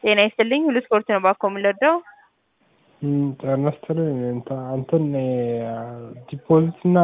ጤና ይስጥልኝ ሁሉ ስፖርት ነው ባኮ የምንረዳው ጤና ይስጥልኝ እንትን ዲፖዚት እና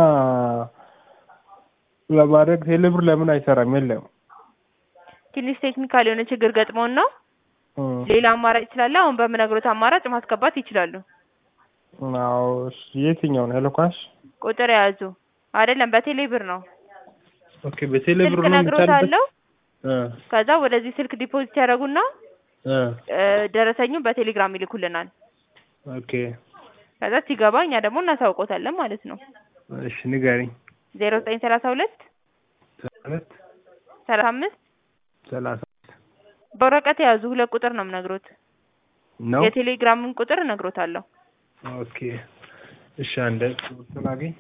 ለማድረግ ቴሌብር ለምን አይሰራም? የለም ትንሽ ቴክኒካል የሆነ ችግር ገጥሞን ነው። ሌላ አማራጭ ስላለ አሁን በምነግሮት አማራጭ ማስገባት ይችላሉ። አዎ እሺ፣ የትኛው ነው? ሄሎ ካሽ ቁጥር የያዙ አይደለም፣ በቴሌ ብር ነው። ኦኬ፣ በቴሌብር ስልክ ነው ነግሮታለሁ። እ ከዛ ወደዚህ ስልክ ዲፖዚት ያደርጉና እ እ ደረሰኙን በቴሌግራም ይልኩልናል። ኦኬ፣ ከዛ ሲገባ እኛ ደግሞ እናሳውቆታለን ማለት ነው። እሺ ንገሪኝ። ዜሮ ዘጠኝ ሰላሳ ሁለት ሁለት ሰላሳ አምስት ሰላሳ በወረቀት የያዙ ሁለት ቁጥር ነው የምነግሮት። ነው። የቴሌግራምን ቁጥር እነግሮታለሁ። ኦኬ፣ እሺ አንዴ ስናገኝ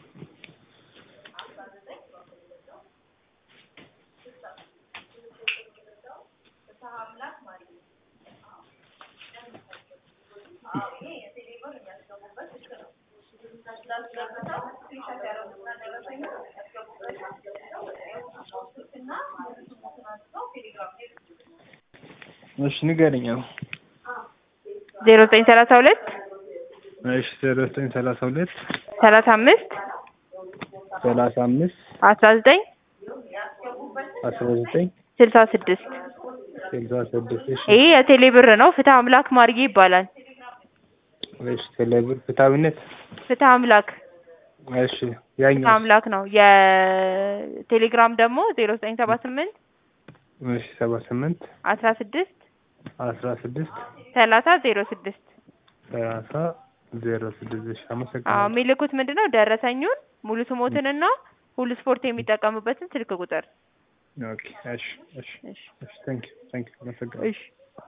እሺ ንገሪኝ። አሁን ዜሮ ዘጠኝ ሰላሳ ሁለት እሺ ዜሮ ዘጠኝ ሰላሳ ሁለት ሰላሳ አምስት ሰላሳ አምስት አስራ ዘጠኝ አስራ ዘጠኝ ስልሳ ስድስት ስልሳ ስድስት እሺ ይህ የቴሌ ብር ነው። ፍትህ አምላክ ማርጌ ይባላል። እሺ ቴሌብር ፍትሃዊነት ፍትህ አምላክ እሺ ፍትህ ያኛው አምላክ ነው። የቴሌግራም ደግሞ ዜሮ ዘጠኝ ሰባ ስምንት እሺ ሰባ ስምንት አስራ ስድስት አስራ ስድስት ሰላሳ ዜሮ ስድስት ሰላሳ ዜሮ ስድስት እሺ አዎ አመሰግናለሁ። የሚልኩት ምንድን ነው? ደረሰኙን ሙሉ ስሞትንና ሁሉ ስፖርት የሚጠቀሙበትን ስልክ ቁጥር ኦኬ እሺ እሺ እሺ እሺ ታንክ ዩ ታንክ ዩ አመሰግናለሁ። እሺ